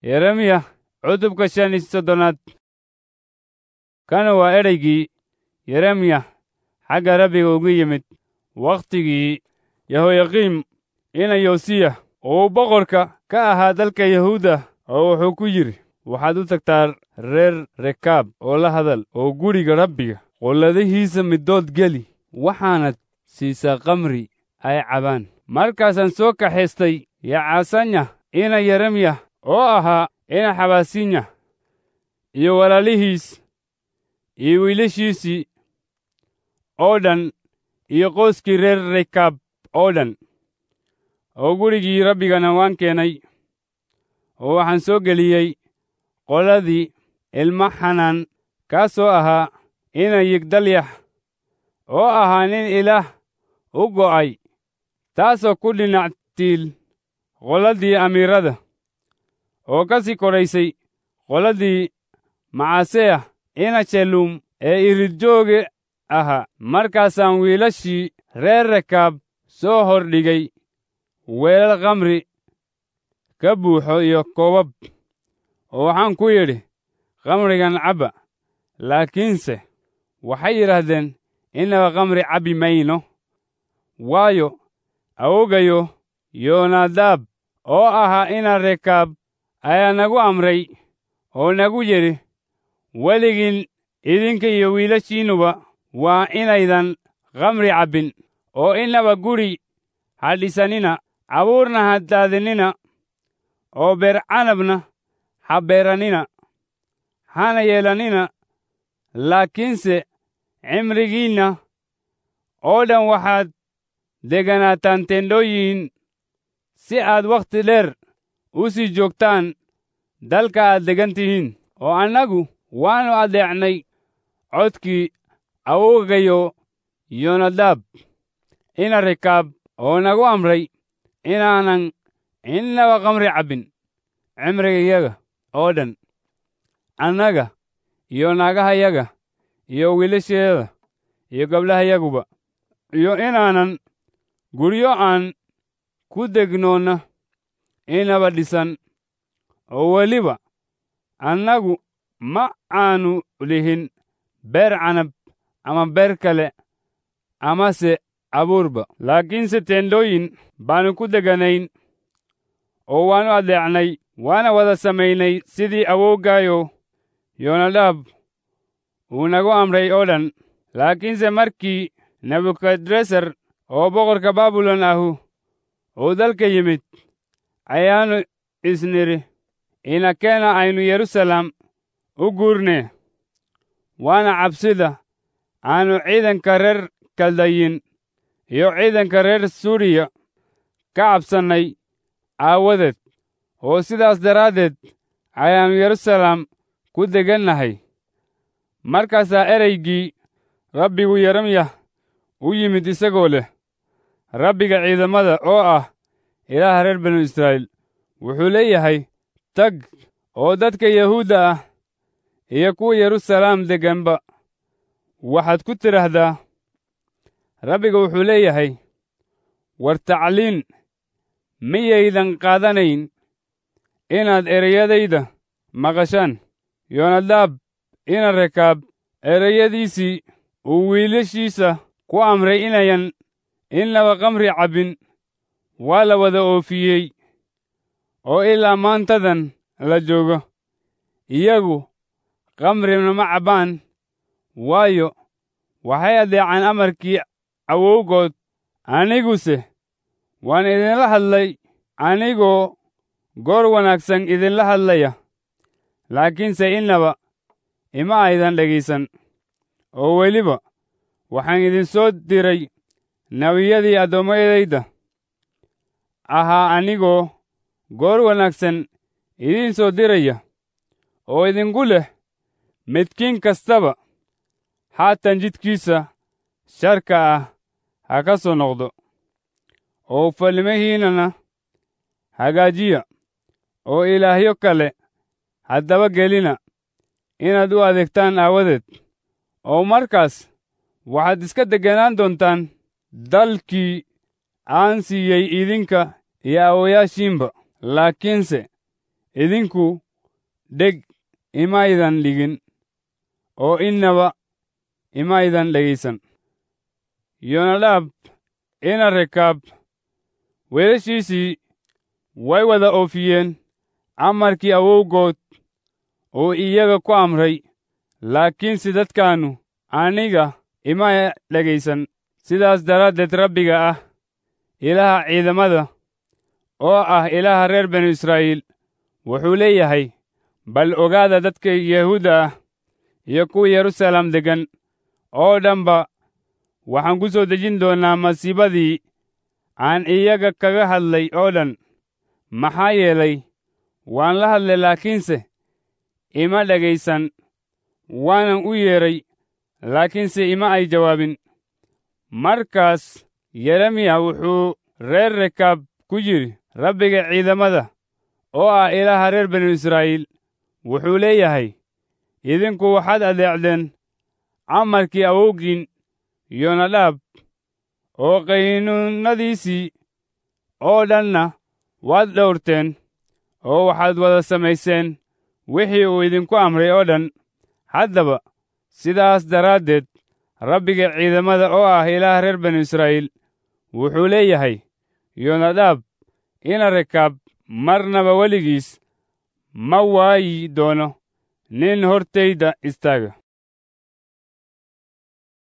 yeremiya cutubka shan iyo soddonaad kana waa ereygii yeremiya xagga rabbiga ugu yimid wakhtigii yehoyaqiim ina yosiya uu boqorka ka ahaa dalka yahuuda oo wuxuu ku yidhi waxaad u tagtaa reer rekaab oo la hadal oo guriga rabbiga qulladihiisa middood geli waxaanad siisaa kamri ay cabaan markaasaan soo kaxaystay yacasanya ina yeremiya oo ahaa ina xabaasinya iyo walaalihiis iyo wiilashiisii oo dhan iyo qoyskii reer rekaab oo dhan oo gurigii rabbigana waan keenay oo waxaan soo geliyey qoladii ilma xanaan kaasoo ahaa ina yigdalyax oo ahaa nin ilaah u go'ay taasoo ku dhinac tiil qoladii amiirada oo ka sii kodhaysay qoladii macaseya ina shalum ee iridjooge ahaa markaasaan wiilashii reer rekaab soo hordhigay weelal khamri ka buuxo iyo koobab oo waxaan ku yidhi khamrigan cabba laakiinse waxay yidhaahdeen innaba khamri cabbi mayno waayo awogayo yoonadaab oo ahaa ina rekaab ayaa nagu amray oo nagu yidhi weligiin idinka iyo wiilashiinnuba waa inaydan khamri cabbin oo innaba guri ha dhisanina abuurna ha daadinina oo beer canabna ha beeranina hana yeelanina laakiinse cimrigiinna oo dhan waxaad deganaataan tendhooyin si aad wakhti dheer u sii joogtaan dalka aad degan tihiin oo annagu waannu addeecnay codkii awogayo yonadaab ina rekaab oo nagu amray inaanan innaba khamri cabbin cimrigayaga oo dhan annaga iyo naagahayaga iyo wiilasheeda iyo gabdhahayaguba iyo inaanan guryo aan ku degnoonna inaba dhisan oo weliba annagu ma aanu lihin beer canab ama beer kale amase abuurba laakiinse teendhooyin baannu ku deganayn oo waannu addeecnay waana wada samaynay sidii awowgaayo yoonadaab uu nagu amray oo dhan laakiinse markii nebukadresar oo boqorka baabilon ahu uu dalka yimid ayaannu isnidhi inakeena aynu yerusalem u guurnee waana cabsida aannu ciidanka reer kaldayin iyo ciidanka reer suuriya ka cabsannay aawadeed oo sidaas daraaddeed ayaannu yerusalem ku degannahay markaasaa ereygii rabbigu yeremyah u yimid isagoo leh rabbiga ciidamada oo ah ilaaha reer banu israa'iil wuxuu leeyahay tag oo dadka yahuudda ah iyo kuwa yeruusalaam degganba waxaad ku tidhaahdaa rabbiga wuxuu leeyahay war tacliin miyaydan qaadanayn inaad ereyadayda maqashaan yoonadaab ina rekaab ereyadiisii uu wiilashiisa ku amray inayan innaba khamri cabbin waa la wada oofiyey oo ilaa maantadan la joogo iyagu khamrina ma cabbaan waayo waxay addeecaan amarkii awowgood aniguse waan idinla hadlay anigoo goor wanaagsan idinla hadlaya laakiinse innaba ima aydan dhegaysan oo weliba waxaan idin soo diray nebiyadii addoommadayda ahaa anigoo goor wanaagsan idiin soo diraya oo idinku leh midkiin kastaba haatan jidkiisa sharka ah ha ka soo noqdo oo falmihiinnana hagaajiya oo ilaahyo kale haddaba gelina inaad u adeegtaan aawadeed oo markaas waxaad iska degganaan doontaan dalkii aan siiyey idinka iyo awoyaashiinba laakiinse idinku dheg imaydan dhigin oo innaba imaydan dhegaysan yonadaab ina rekaab weelashiisii way wada oofiyeen amarkii awowgood oo iyaga ku amray laakiinse dadkaannu aniga ima dhegaysan sidaas daraaddeed rabbiga ah ilaaha ciidamada oo ah ilaaha reer banu israa'iil wuxuu leeyahay bal ogaada dadka yahuudda ah iyo kuwa yeruusaalem deggan oo dhanba waxaan ku soo dejin doonnaa masiibadii aan iyaga kaga hadlay oo dhan maxaa yeelay waan la hadlay laakiinse ima dhegaysan waanan u yeedhay laakiinse ima ay jawaabin markaas yeremiya wuxuu reer rekaab ku yidhi rabbiga ciidamada oo ah ilaaha reer banu israa'iil wuxuu leeyahay idinku waxaad adeecdeen amarkii awowgiin yonadaab oo qaynuunnadiisii oo dhanna waad dhowrteen oo waxaad wada samayseen wixii uu idinku amray oo dhan haddaba sidaas daraaddeed rabbiga ciidamada oo ah ilaah reer banu israa'iil wuxuu leeyahay yonadaab ina rekaab marnaba weligiis ma waayi doono nin hortayda istaaga